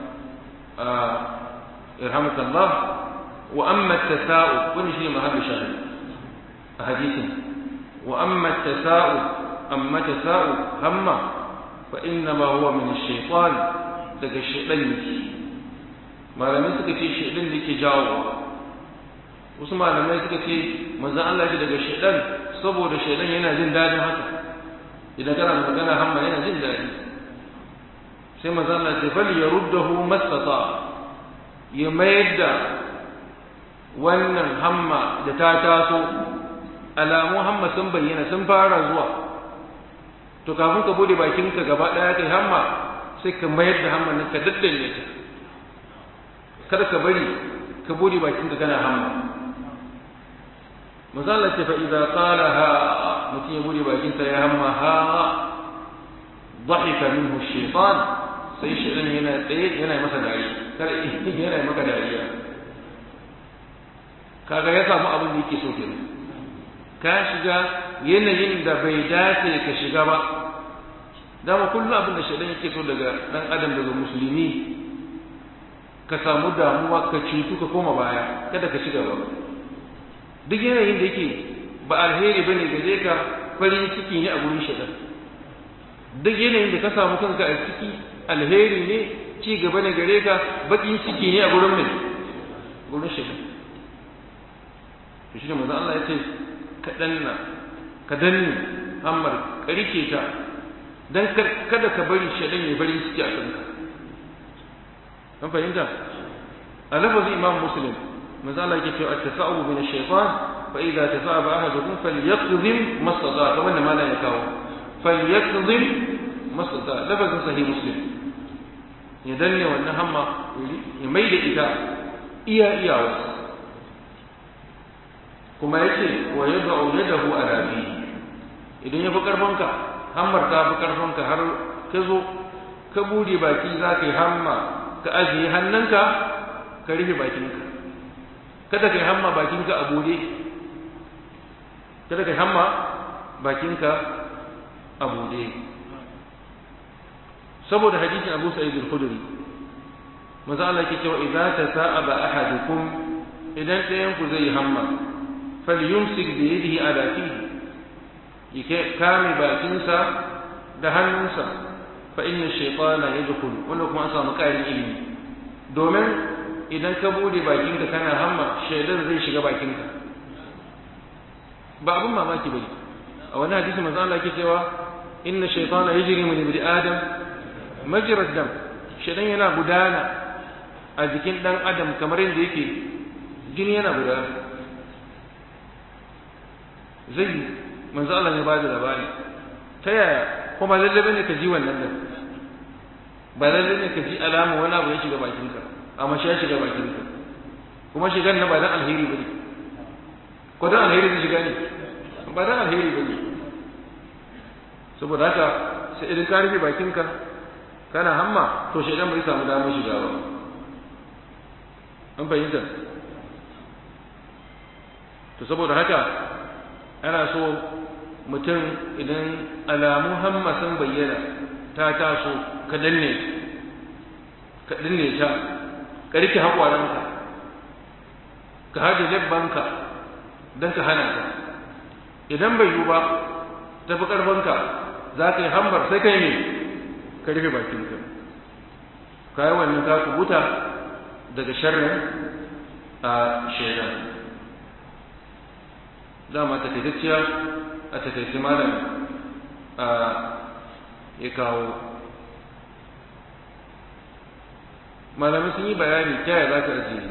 irhamuka Allah wa amma tasa'u wani shi ne mahallu shahid a hadisin wa amma tasa'u amma tasa'u hamma fa inna ma huwa min shaytan daga shaytan ne malamai suka ce shaytan ne ke jawo wasu malamai suka ce manzon Allah ya daga shaytan saboda shaytan yana jin dadin haka idan kana magana hamma yana jin dadi sai manzon Allah ya fali yaruddahu mastata ya mayar da wannan hamma da ta taso alamun hamma sun bayyana sun fara zuwa to kafin ka bude bakinka gaba daya kai hamma sai ka mayar da hamma nan ka daddane ta kada ka bari ka bude bakinka kana hamma misali ce fa idza qala ha mutum ya bude bakinsa ya hamma ha dhahika minhu shaytan sai shaytan yana tsaye yana masa dariya kada yana maka dariya kaga ya samu abin da yake so kenan ka shiga yanayin da bai dace ka shiga ba dama kullum abin da shaidan yake so daga dan adam daga musulmi ka samu damuwa ka cutu ka koma baya kada ka shiga ba duk yanayin da yake ba alheri bane gare ka farin ciki ne a gurin shaidan duk yanayin da ka samu kanka a ciki alheri ne ci gaba ne gare ka bakin ciki ne a gurin mai gurin shaidan to shi ne manzo Allah ya ce ka danna ka danne hammar karike ta dan kada ka bari shaidan ya bari ciki a kanka an fahimta a lafazin imam muslim manzo Allah yake cewa at-tasa'ubu min ash-shaytan fa idza tasa'aba ahadukum falyaqdhim masada kamar da malai ya kawo falyaqdhim masada lafazin sahih muslim ya danne wannan hamma ya mai da ita iya iyawa kuma yake wa yad'u yadahu ala bi idan ya fi karfanka hammar ta fi karfanka har ka zo ka bude baki za ka yi hamma ka ajiye hannunka ka rufe bakinka kada ka yi hamma bakinka a bude kada ka yi hamma bakinka a bude saboda hadisin Abu Sa'id al-Khudri manzo Allah yake cewa idza tasa'aba ahadukum idan ɗayan ku zai hamma falyumsik bi yadihi ala fihi yake kame bakinsa da hannunsa fa inna shaytana yadkhulu wanda kuma an samu ƙarin ilimi domin idan ka bude bakinka kana hamma shaidan zai shiga bakinka ba abun mamaki bane a wani hadisi manzo Allah yake cewa inna shaytana yajri min ibni adam majra dam shaidan yana gudana a jikin dan adam kamar yadda yake jini yana gudana zai manzo Allah ne ba da labari ta yaya kuma lalle bane ka ji wannan din ba lalle ne ka ji alama wani abu ya shiga bakinka amma shi ya shiga bakinka kuma shigan na ba dan alheri bane ko dan alheri ne shiga ne ba dan alheri bane saboda haka sai idan ka rufe bakinka kana hamma to shaidan bai samu damar shiga ba an fahimta to saboda haka ana so mutum idan alamun hamma sun bayyana ta taso ka danne ka danne ta ka rike haƙwaranka ka haɗe labbanka don ka hana ta idan bai yiwu ba tafi ƙarfanka za ka yi hambar sai kai ne ka rufe bakinka ka yi wannan ka kubuta daga sharrin a shaidan dama takaitacciya a takaice malam ya kawo malamai sun yi bayani ta yaya za ka ajiye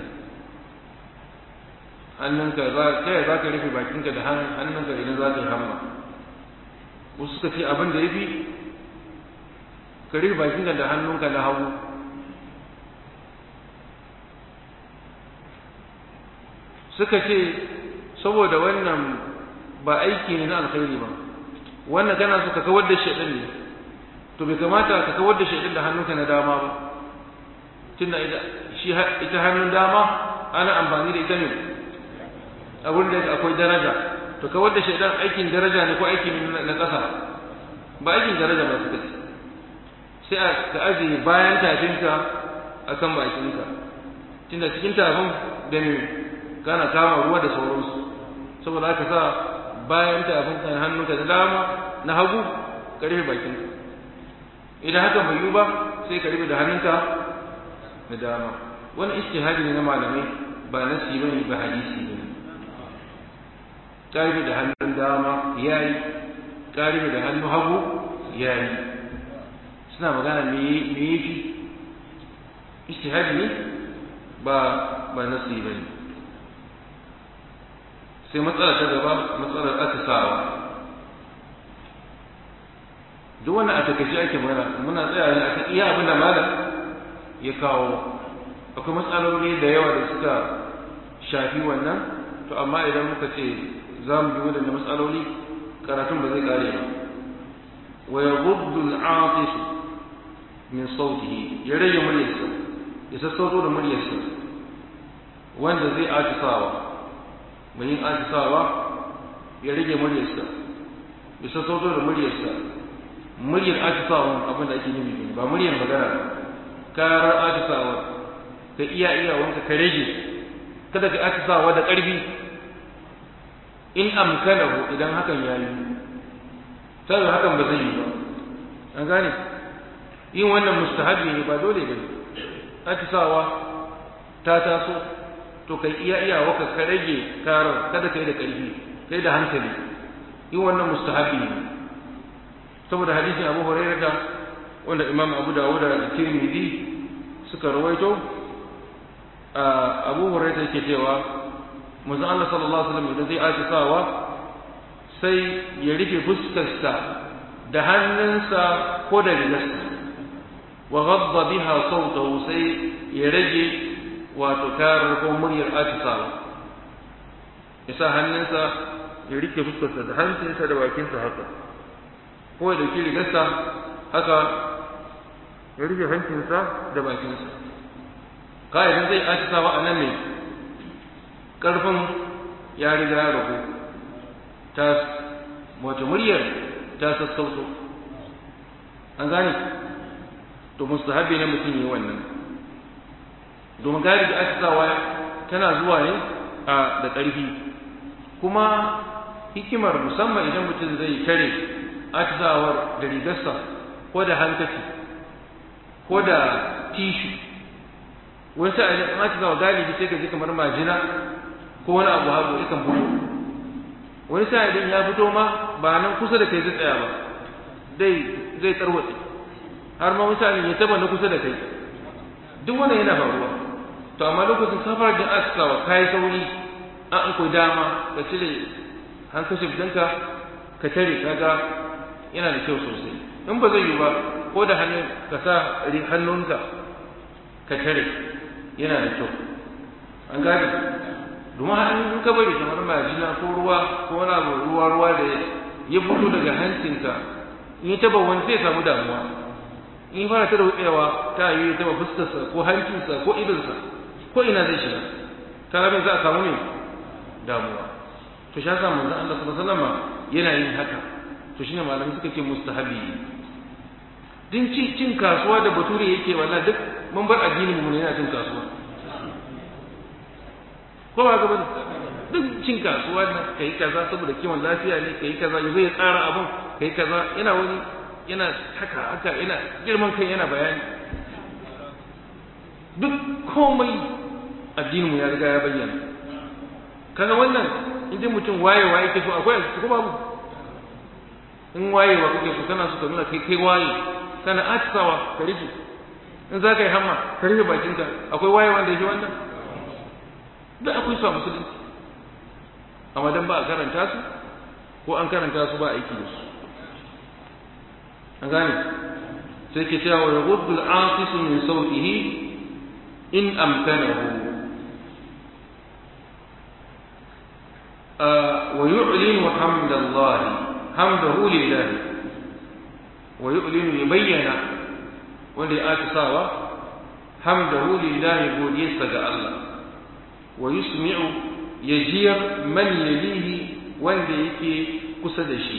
hannunka ta yaya za ka rufe bakinka da hannunka idan za ka yi hamma wasu suka ce abin da ya fi ka rufe bakinka da hannunka na hagu suka ce saboda wannan ba aiki ne na alkhairi ba wannan kana so ka kawar da shaidan ne to bai kamata ka kawar da shaidan da hannunka na dama ba tunda shi ita hannun dama ana amfani da ita ne a wurin da akwai daraja to kawar da shaidan aikin daraja ne ko aikin na ƙasa ba aikin daraja ba suka ce sai ka ajiye bayan tafinka a kan bakinka tunda cikin tafin da ne kana kama ruwa da sauransu saboda haka sa bayan tafin kan hannunka da dama na hagu ka rufe bakinka idan haka bai yi ba sai ka rufe da hannunka na dama wani istihadi ne na malamai ba nasi bane ba hadisi ne ka rufe da hannun dama yayi ka rufe da hannun hagu yayi suna magana me me yafi istihadi ne ba ba nasi bane sai matsala ta gaba matsalar atisawa duk wannan a takaice ake magana muna tsaya ne akan iya abin da malam ya kawo akwai matsaloli da yawa da suka shafi wannan to amma idan muka ce za mu bi waɗanda matsaloli karatun ba zai kare ba wa yaghuddu al-atif min sautihi ya rage muryarsa ya sassauto da muryarsa wanda zai atisawa mai yin atisawa ya rage muryarsa ya sassauto da muryarsa muryar atisawa abin da ake nufi ba muryar magana ba karar atisawa ka iya iya wanka ka rage kada ka atisawa da ƙarfi in amkanahu idan hakan ya yi sai hakan ba zai yi ba an gane yin wannan mustahabi ne ba dole ba ne atisawa ta taso to kai iya iya waka ka rage karar kada kai da ƙarfi kai da hankali yin wannan mustahabi ne saboda hadisin Abu Hurairah da wanda Imam Abu Dawud da Tirmidhi suka rawaito Abu Hurairah yake cewa manzo Allah sallallahu alaihi wasallam idan zai aci sawa sai ya rufe fuskarsa da hannunsa ko da rigarsa wa ghadda biha sautahu sai ya rage wato karar ko muryar atisawa ya sa hannunsa ya rike fuskarsa da hancinsa da bakinsa haka ko ya dauki rigarsa haka ya rike hancinsa da bakinsa ka'idan zai atisawa a nan ne ƙarfin ya riga ya ragu ta wato muryar ta sassauto an gane to mustahabi ne mutum yi wannan domin gari da atisawa tana zuwa ne a da ƙarfi kuma hikimar musamman idan mutum zai tare atisawar da rigarsa ko da hankaci ko da tishu wani sa'ilin in atisawa galibi sai ka ji kamar majina ko wani abu hagu yakan fito wani sa'ilin ya fito ma ba nan kusa da kai zai tsaya ba dai zai tarwatse har ma misalin ya taba na kusa da kai duk wannan yana faruwa to amma lokacin kafar jin askawa kai sauri an an koyi dama ka cire hankashin ɗinka ka tare kaga yana da kyau sosai in ba zai yi ba ko da hannun ka sa hannunka ka tare yana da kyau an gane domin hannun in ka bari kamar majina ko ruwa ko wani abu ruwa ruwa da ya fito daga hancinka in ya taba wani zai samu damuwa in ya fara ta rutsewa ta yi ya taba fuskarsa ko hancinsa ko idonsa ko ina zai shiga kaga mai za a samu ne damuwa to shi yasa manzon Allah sallallahu alaihi wasallam yana yin haka to shine malamai suka ce mustahabi din ci cin kasuwa da bature yake wallahi duk mun bar addinin mu ne yana cin kasuwa ko ba ga bane duk cin kasuwa na kai kaza saboda kiwon lafiya ne kai kaza yazo ya tsara abun kai kaza yana wani yana haka haka yana girman kai yana bayani duk komai addinin mu ya riga ya bayyana kaga wannan idan mutum wayewa yake so akwai ko babu in wayewa kake so kana so ka nuna kai kai waye kana atisawa ka rufe in za ka yi hamma ka rufe bakinka akwai wayewa da yake wannan da akwai su a musulunci amma dan ba a karanta su ko an karanta su ba aiki da su an gane sai ke cewa ya gudu al'asisu min sautihi in amkanahu wa yu'linu hamdallahi hamdahu lillahi wa yu'linu ya bayyana wanda ya atisawa hamdahu lillahi godiyarsa ga Allah wa yusmi'u yajiyar man yalihi wanda yake kusa da shi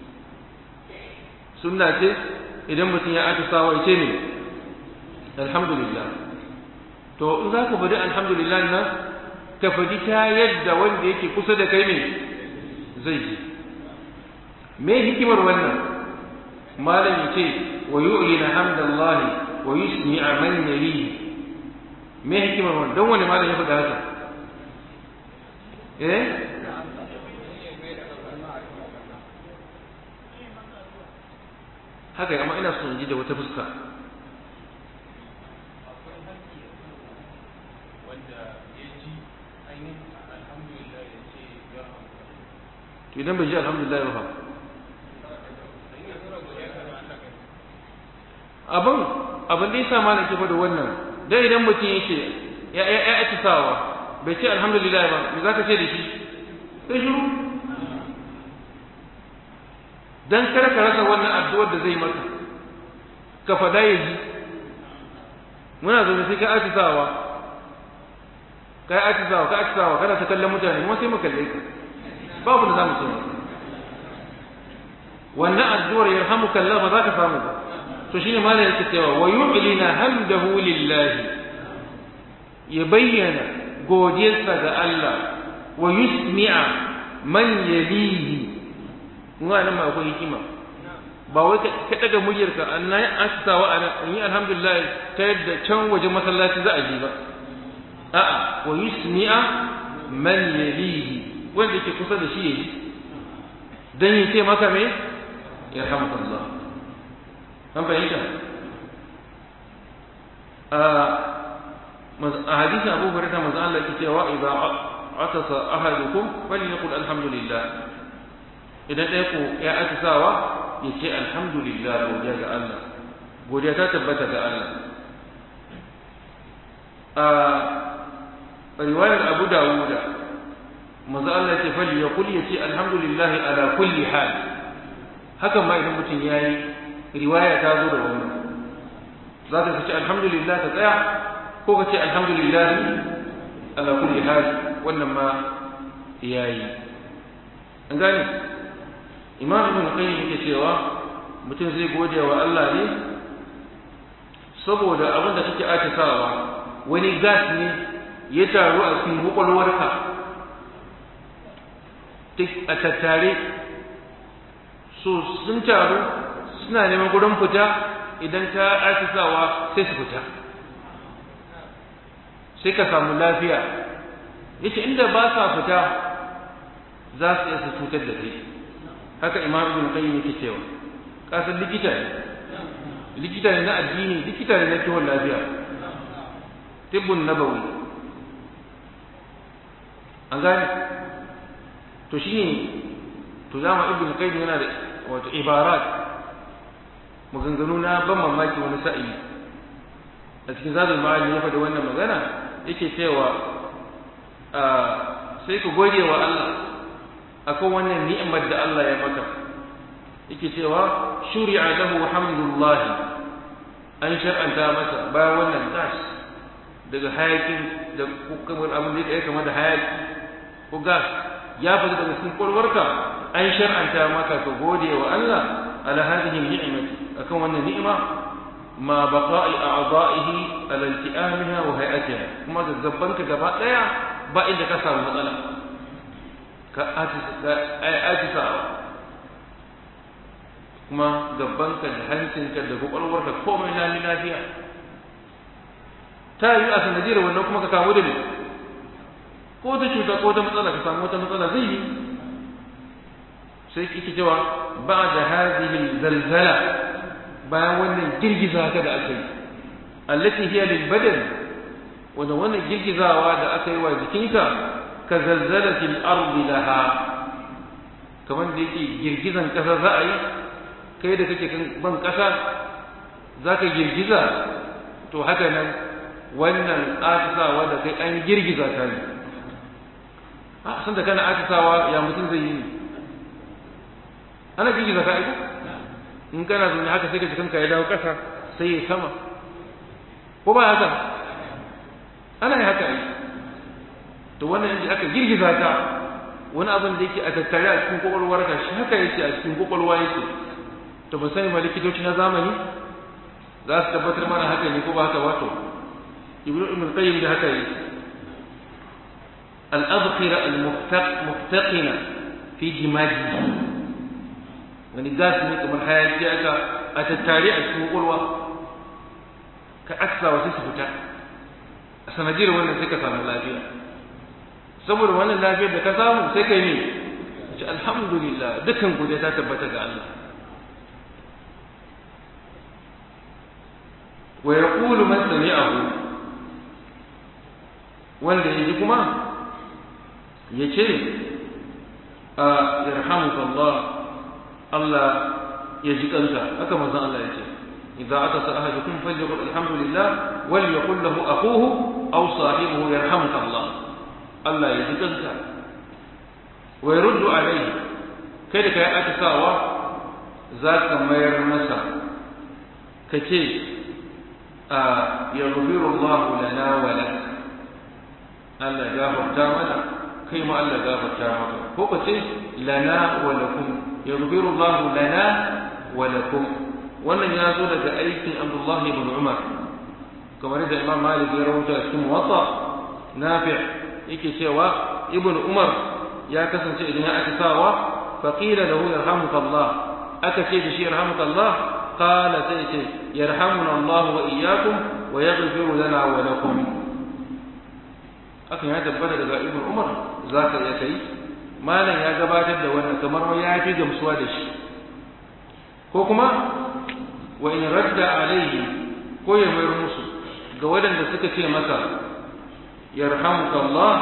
sunna ce idan mutum ya atisawa ya ce ne alhamdulillah to in za ka faɗi alhamdulillah nan ka faɗi ta yadda wanda yake kusa da kai ne zai ji me hikimar wannan malam ya ce wa yu'lina hamdallahi wa yusmi'a man yalihi me hikimar wannan don wani malam ya faɗa haka eh haka amma ina son ji da wata fuska to idan bai ji alhamdulillah ba abin abin da yasa malam ke faɗa wannan dan idan mutum yake ya ya ya atisawa bai ce alhamdulillah ba me zaka ce da shi sai shiru dan kar ka rasa wannan addu'ar da zai maka ka fada ya ji muna zaune sai ka atisawa ka yi atisawa ka atisawa kana ta kallon mutane kuma sai mu kalle ka babu da za mu ce maka wannan addu'ar yarhamuka Allah ba za ka samu ba to shine malam yake cewa wa yu'lina hamdahu lillahi ya bayyana godiyarsa ga Allah wa yusmi'a man yalihi kuma nan ma akwai hikima ba wai ka daga muryarka Allah ya asawa ana yi alhamdulillah ta yadda can waje masallaci za a ji ba a'a wa yusmi'a man yalihi wanda yake kusa da shi yayi dan yace maka me ya Allah an fahimta a hadisin Abu Hurairah manzo Allah yake cewa idza atasa ahadukum falyaqul alhamdulillah idan ɗaya ku ya atisawa ya ce alhamdulillah godiya ga Allah godiya ta tabbata ga Allah a riwayar Abu Dawud manzo Allah ce fal yaqul ya ce alhamdulillah ala kulli hal hakan ma idan mutum yayi riwaya ta zo da wannan za ka ce alhamdulillah ta tsaya ko ka ce alhamdulillah ala kulli hal wannan ma yayi an gane imam ibn qayyim yake cewa mutum zai gode wa Allah ne saboda abin da kake atisawa wani gas ne ya taru a cikin kwakwalwarka a tattare so sun taru suna neman gurin fita idan ka atisawa sai su fita sai ka samu lafiya yace inda ba sa fita za su iya su cutar da kai haka imam ibn qayyim yake cewa kasan likita ne likita ne na addini likita ne na kiwon lafiya tibbun nabawi an gane to shine to zama ibn qayyim yana da wato ibarat maganganu na ban mamaki wani sa'i a cikin zadul ma'ali ya faɗi wannan magana yake cewa sai ku gode wa Allah akan wannan ni'imar da Allah ya maka yake cewa shuri'a lahu hamdullahi an shar'anta masa bayan wannan gas daga hayakin da kamar abin da ya kama da hayaki ko gas ya fita daga cikin kwalwarka an shar'anta maka ka gode wa Allah ala hadhihi ni'mati akan wannan ni'ima ma baqa'i a'da'ihi ala ilti'amiha wa hay'atiha kuma gaggabanka gaba daya ba inda ka samu matsala ka atisawa kuma gabanka da hancinka da kwakwalwarka komai lami lafiya ta yi a sanadiyar wannan kuma ka kamu da ne ko ta cuta ko ta matsala ka samu wata matsala zai yi sai kike cewa ba da hazihi zalzala bayan wannan girgiza ka da aka yi allati hiya lil badan wanda wannan girgizawa da aka yi wa jikinka ka zalzalatil ardi laha kamar da yake girgizan kasa za a yi kai da kake kan ban kasa za ka girgiza to haka nan wannan atisawa da kai an girgiza ka ne a san da kana atisawa ya mutum zai yi ana girgiza ka aiko in kana zaune haka sai ka ji kanka ya dawo ƙasa sai ya sama ko ba haka ana yi haka aiki to wannan yanzu aka girgiza ka wani abin da yake a tattare a cikin kwakwalwar ka shi haka yake a cikin kwakwalwa yake to ba sani ma likitoci na zamani za su tabbatar mana haka ne ko ba haka wato ibnu ibn qayyim da haka yake al-adkhira al-muftaqina fi jimaji wani gas ne kamar hayaki aka a tattare a cikin kwakwalwa ka aksa wasu su fita a sanadiyar wannan sai ka samu lafiya saboda wannan lafiyar da ka samu sai kai ne ce alhamdulillah dukkan godiya ta tabbata ga Allah wa yaqulu man sami'ahu wanda yaji kuma yace a yarhamukallah Allah ya ji kanka haka manzon Allah yace idza atasa ahadukum falyaqul alhamdulillah wal yaqul lahu akhuhu aw sahibuhu yarhamukallah Allah ya ji kanka wa yaruddu alayhi kai da kai atisawa za ka mayar masa ka ce a yaghfiru Allah lana wa lak Allah ya gafarta mana kai ma Allah ya gafarta maka ko ka ce lana wa lakum yaghfiru Allah lana wa lakum wannan ya zo daga aikin Abdullah ibn Umar kamar da Imam Malik ya rawaita cikin Muwatta Nafi' yake cewa ibn umar ya kasance idan ya aka sawa faqila lahu yarhamuka Allah aka ce da shi yarhamuka Allah qala sai ce yarhamuna Allah wa iyyakum wa yaghfiru lana wa lakum akan ya tabbata daga ibn umar zaka iya kai malam ya gabatar da wannan kamar ya fi gamsuwa da shi ko kuma wa in radda alaihi ko ya mayar musu ga waɗanda suka ce masa yarhamuka Allah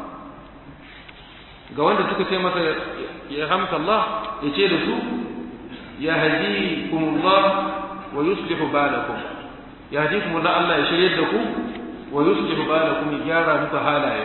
ga wanda suka ce masa yarhamuka Allah ya ce da su ya hadikumullah wa yuslihu balakum ya hadikumullah Allah ya shirye da ku wa yuslihu balakum ya gyara muku halaye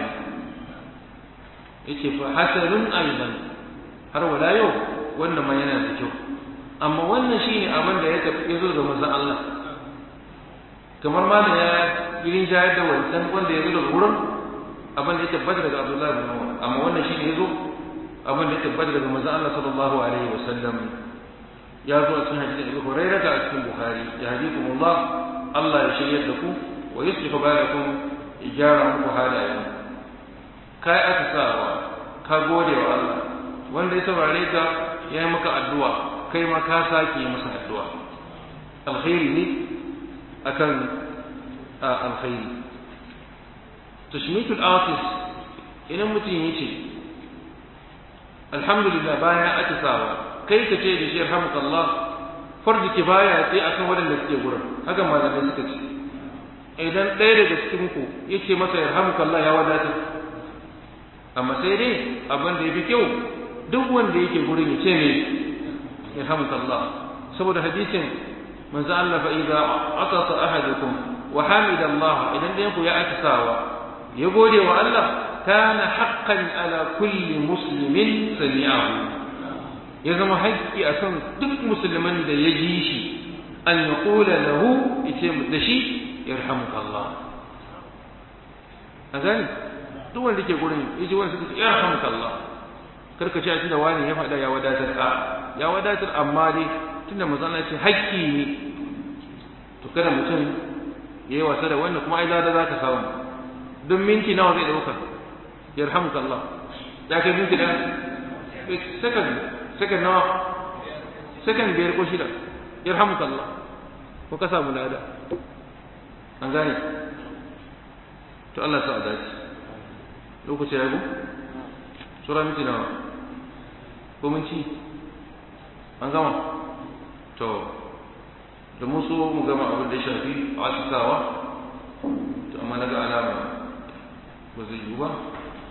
yace fa hasanun aidan har wala yau wannan ma yana da kyau amma wannan shine abin da ya zo ga manzon Allah kamar ma da ya irin jayar da wancan wanda ya zo daga wurin abin da ya tabbata daga Abdullah bin Umar amma wannan shi ne ya zo abin da ya tabbata daga manzon Allah sallallahu alaihi wa sallam ya zo a cikin hadisin Abu Hurairah da a cikin Bukhari ya hadikumullah Allah ya shiryar da ku wa yuslihu balakum ijara muku halayen kai aka sawa ka gode wa Allah wanda ya saurare ka ya yi maka addu'a kai ma ka sake masa addu'a alkhairi ne akan alkhairi tashmitul atis idan mutum ya ce alhamdulillah bayan atisawa kai ka ce da shi yarhamukallah farji kifaya sai akan waɗanda suke gurin haka malamai suka ce idan ɗaya daga cikin ku ya ce masa yarhamukallah ya wadatar amma sai dai abin da ya fi kyau duk wanda yake gurin ya ce ne yarhamukallah saboda hadisin manzo Allah fa idza atasa ahadukum wa hamida Allah idan ɗayan ku ya atisawa ya gode wa Allah kana haqqan ala kulli muslimin sami'ahu ya zama haƙƙi a kan duk musulman da ya ji shi an ya ƙula lahu ice da shi yarhamuka Allah a gani duk wanda ke gurin ya ji wani suka ce yarhamuka Allah karka ce a tunda wani ya faɗa ya wadatar a ya wadatar amma dai tunda mazana ce haƙƙi ne to kada mutum ya yi wasa da wannan kuma ai zada za ka samu don minti nawa zai ɗauka yarhamuka Allah ya kai minti da second second nawa second biyar ko shida yarhamuka Allah ko ka samu lada an gane to Allah sa dace lokaci ya go sura minti nawa ko mun ci an gama to da mu so mu gama abin da ya shafi asisawa to amma na ga alama ba zai yiwu ba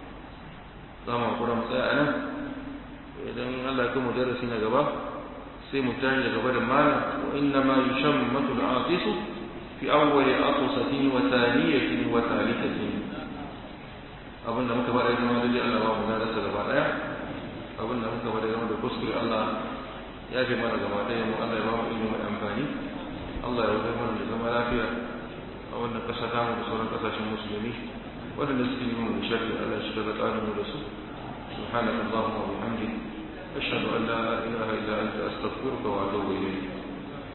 za mu hakura mu tsaya a nan idan Allah ya mu darasi na gaba sai mu tashi daga barin malam wa inna ma yushammatu al-atisu fi awwal aqsatin wa thaniyatin wa thalithatin abin da muka bada zama da Allah ba mu rasa gaba daya abin da muka bada zama da kuskure Allah ya fi mana gaba daya mu Allah ya ba mu ilimi mai amfani Allah ya wuce mana da zama lafiya a wannan kasa ta mu da sauran kasashen musulmi waɗanda suke yi mu sharri Allah shi daga tsarin mu da su subhanakallahumma wa bihamdika أشهد أن لا إله إلا أنت أستغفرك وأتوب إليك